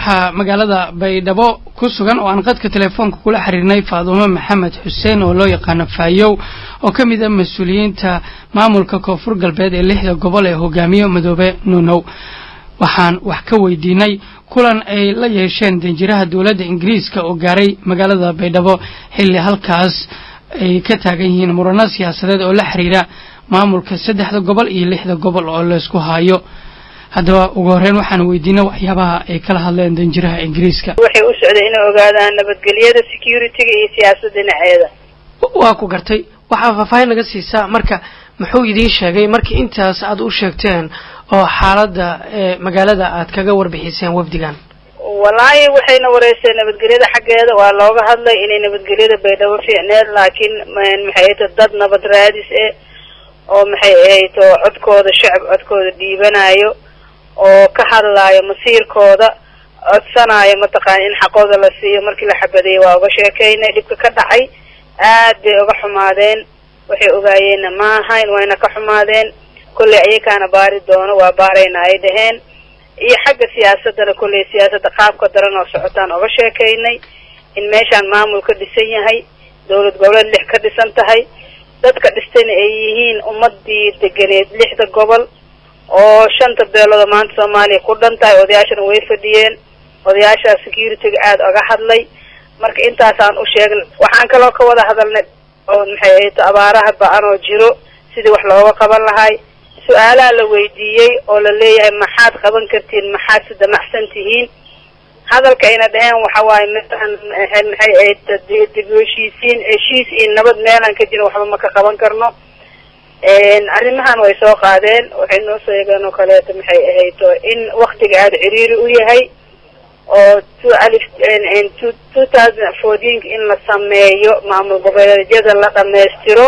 waxaa magaalada baydhabo ku sugan oo aan qadka telefoonka kula xiriirnay faadumo maxamed xuseen oo loo yaqaano faayow oo ka mid ah mas-uuliyiinta maamulka koonfur galbeed ee lixda gobol ee hogaamiyo madoobe nuunow waxaan wax ka weydiinay kulan ay la yeesheen danjiraha dowladda ingiriiska oo gaaray magaalada baydhabo xilli halkaas ay ka taagan yihiin murano siyaasadeed oo la xiriira maamulka saddexda gobol iyo lixda gobol oo laysku haayo haddaba ugu horreyn waxaan weydiinay waxyaabaha ay kala hadleen danjiraha ingiriiska waxay u socday inay ogaadaan nabadgelyada security-ga iyo siyaasada dhinaceeda waa ku gartay waxaa faahfaahin naga siisaa marka muxuu idiin sheegay markii intaas aad u sheegteen oo xaaladda ee magaalada aad kaga warbixiseen wafdigan wallaahi waxayna wareyseen nabadgelyada xaggeeda waa looga hadlay inay nabadgelyada baydhabo fiicneed laakiin maxay ahayto dad nabad raadis eh oo maxay ahayto codkooda shacab codkooda dhiibanayo oo ka hadlaayo masiirkooda codsanayo mataqaana in xaqooda la siiyo markii la xabadeeyey waa uga sheekaynay dhibka ka dhacay aad bay uga xumaadeen waxay ogaayeenna ma ahayn wayna ka xumaadeen kolley ayakaana baari doono waa baarayna ay dhaheen iyo xagga siyaasadana kolley siyaasadda qaabka daran oo socotaan uga sheekaynay in meeshaan maamul ka dhisan yahay dowlad goboleed lix ka dhisan tahay dadka dhistayna ay yihiin ummadii deganeed lixda gobol oo shanta beelood oo maanta soomaaliya ku dhan tahay odayaashana way fadhiyeen odayaashaa security-ga aada oga hadlay marka intaasaan u sheegnay waxaan kaloo ka wada hadalnay oo maxay ahayto abaaraha ba-an oo jiro sidii wax looga qaban lahay su-aalaha la weydiiyey oo la leeyahay maxaad qaban kartiin maxaad si damacsan tihiin hadalka ayna dhaheen waxa waaye meelaan maxay ahayd dib heshiisiin heshiis iyo nabad meelaan ka jira waxba ma ka qaban karno arrimahan way soo qaadeen waxay noo sheegeen oo kaleeto maxay ahayto in waktiga aada ciriiri u yahay oo two alif two two thousand fourteenka in la sameeyo maamul goboleedyada la dhamaystiro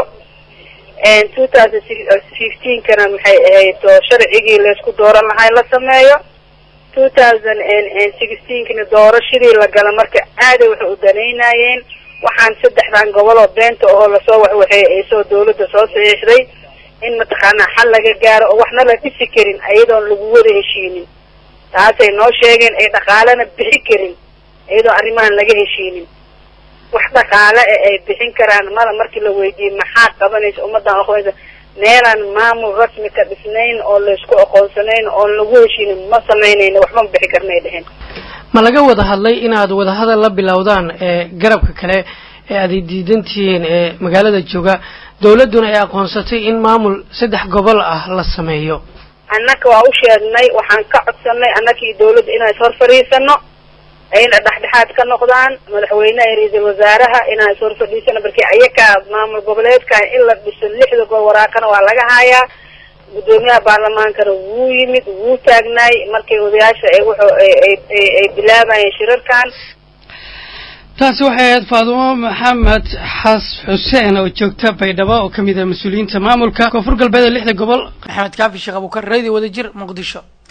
two thousand fifteenkana maxay ahayto sharcigii laysku dooran lahay la sameeyo two thousand sixteenkana doorashadii la gala marka aaday waxay u danaynayeen waxaan saddexdan gobol oo beenta oo lasoo waxwaxeey ay soo dawladda soo saxiixday in mataqaanaa xal laga gaaro oo waxna la dhisi karin ayadoon lagu wada heshiinin taasay noo sheegeen ay dhaqaalena bixi karin iyadoo arrimahan laga heshiinin wax dhaqaale e ay bixin karaan mala markii la weydiiyey maxaa qabanaysa ummaddan aqoonsa meelaan maamul rasmi ka dhisnayn oo laysku aqoonsanayn oon lagu heshiinin ma samaynayno waxba ma bixi karnay dheheen ma laga wada hadlay inaad wadahadal la bilowdaan ee garabka kale ee aad diidan tihiin ee magaalada jooga dawladduna ay aqoonsatay in maamul saddex gobol ah la sameeyo annaka waa u sheegnay waxaan ka codsanay annakii dawladda inaan is hor fadhiisano ayna dhexdhexaad ka noqdaan madaxweyneha iyo ra-iisul wasaaraha inaan is hor fadhiisano markii ayakaa maamul goboleedka in la dhiso lixda gobol waraaqana waa laga hayaa guddoomiyaha baarlamaankana wuu yimid wuu taagnaay markay odayaasha ay wuxuu ay bilaabayeen shirarkan taasi waxay ahayd faadumo maxamed xas xuseen oo joogta baydhabo oo ka mid ah mas-uuliyiinta maamulka koonfur galbeed ee lixda gobol maxamed kaafi sheekh abuukar radio wadajir muqdisho